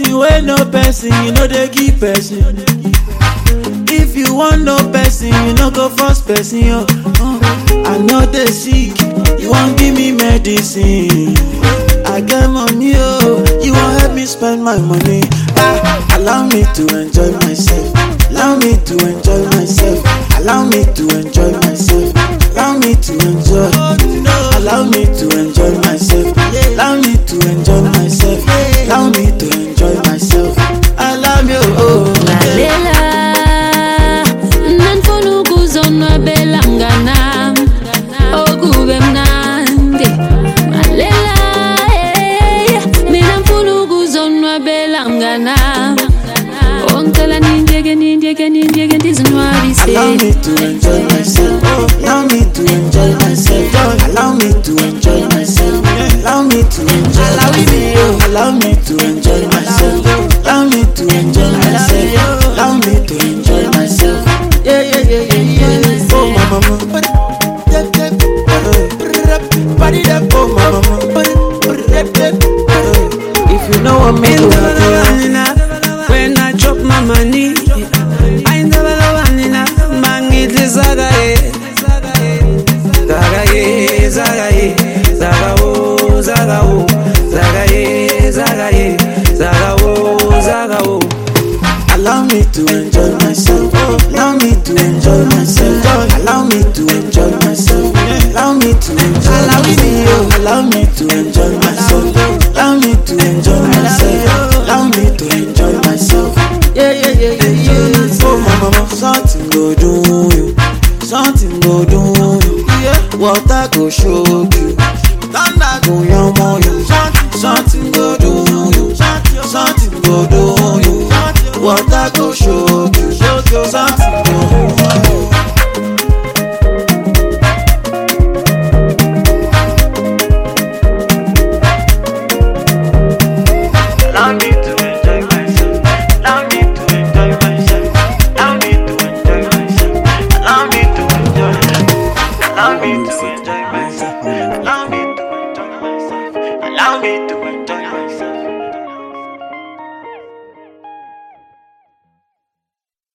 person wey no person you no dey give person if you wan know person you no go force person oh uh, i no dey sick you wan give me medicine i get money oh you wan help me spend my money ah allow me to enjoy myself allow me to enjoy myself allow me to enjoy myself allow me to enjoy allow me to enjoy myself allow me to enjoy myself allow me to enjoy myself allow me oh lalela nanifuna ukuzonwabela mnganam okube mnandi lalela eh, mina mfuna ukuzonwabela mnganam ongicela nindiyeke nindiyeke nindiyeke ndizinwabise Allow me to enjoy myself. Allow me to enjoy myself. Allow me to enjoy myself. Allow me to enjoy myself. Allow me to enjoy myself. Allow me to enjoy myself. Allow me to enjoy myself. Yeah, yeah, yeah, yeah, yeah. Oh, my mama. Oh, my mama. If you know what me do, When I drop my money, I never love Anina. Mangitli zaga ye, zaga ye, zaga ye, zaga o, zaga o, zaga ye, zaga ye, zaga o, zaga o. Allow me to enjoy myself. Allow me to enjoy myself. Allow me to enjoy myself. Allow me to enjoy myself. Allow me to enjoy myself. Allow me to enjoy myself. Allow me to enjoy myself. Yeah, yeah, yeah, yeah, yeah. Oh, my mama, something go do you. Something go do you. Yeah, water go show you. Thunder go yamo you. Something go do you. Something go do you. Water go show you. Something go